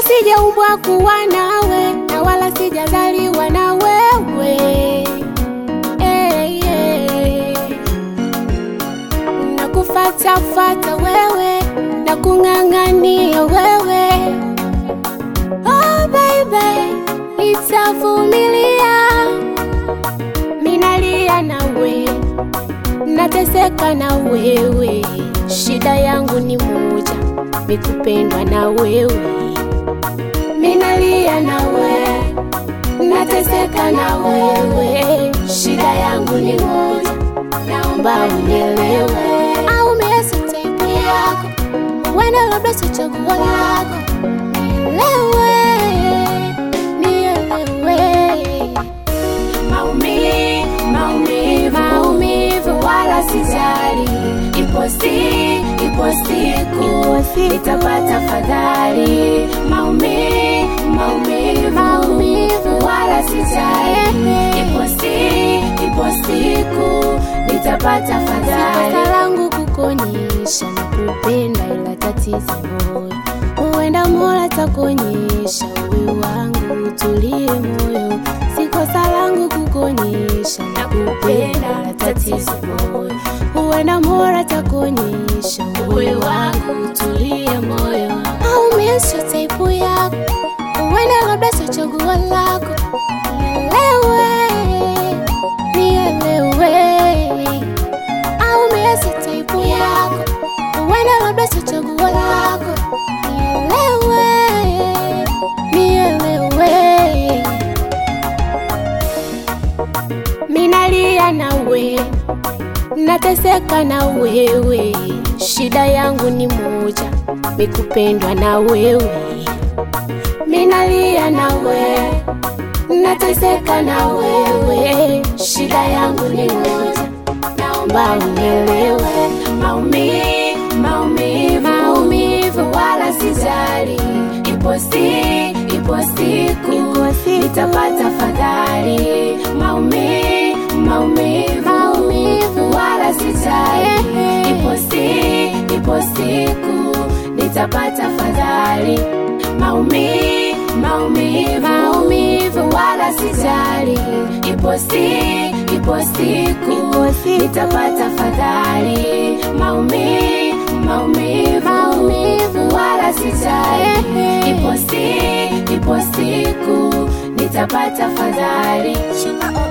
sijaumbwa kuwa nawe na wala sijazaliwa na wewe hey, hey. na kufatafata wewe na kung'ang'ania wewe oh, baby nitavumilia minalia nawe nateseka na wewe shida yangu ni moja mikupendwa na wewe minalia nawe nateseka na wewe shida yangu ni moja naomba unielewe au miezi taipu yako wenda labda si chaguo lako nielewe nielewe Maumi, maumivu, maumivu wala sijali. Ipo si, ipo siku nitapata fadhali. Maumi, maumivu, Maumivu. wala sijali. Ipo si, ipo siku nitapata fadhali. Kosa langu kukuonyesha na kupenda, ila tatizo moyo. Huenda Mola takuonyesha uwe wangu, utulie moyo. Si kosa langu kukuonyesha na kupenda, ila tatizo moyo. Huenda Mola takuonyesha uwe wangu, utulie moyo. Au mimi sio type yako, huenda labda sio chaguo lako. Nielewe, nielewe au miezi taipu yako huenda labda sio chaguo lako nielewe nielewe minalia nawe nateseka na wewe shida yangu ni moja mikupendwa na wewe minalia nawe nateseka na wewe shida yangu ni moja naomba unielewe Maumi, maumivu, Maumivu. wala sijali. Ipo si, ipo siku Ipo siku. nitapata fadhali. Maumi, maumivu, Maumivu. wala sijali. Ehe. Ipo si, ipo siku nitapata fadhali. Maumi, maumivu, Maumivu. wala sijali. Ipo si, ipo siku Ipo siku. nitapata fadhali. Maumi, maumivu, Maumivu. wala sijali. Ehe. Ipo si, ipo siku nitapata fadhali. Shika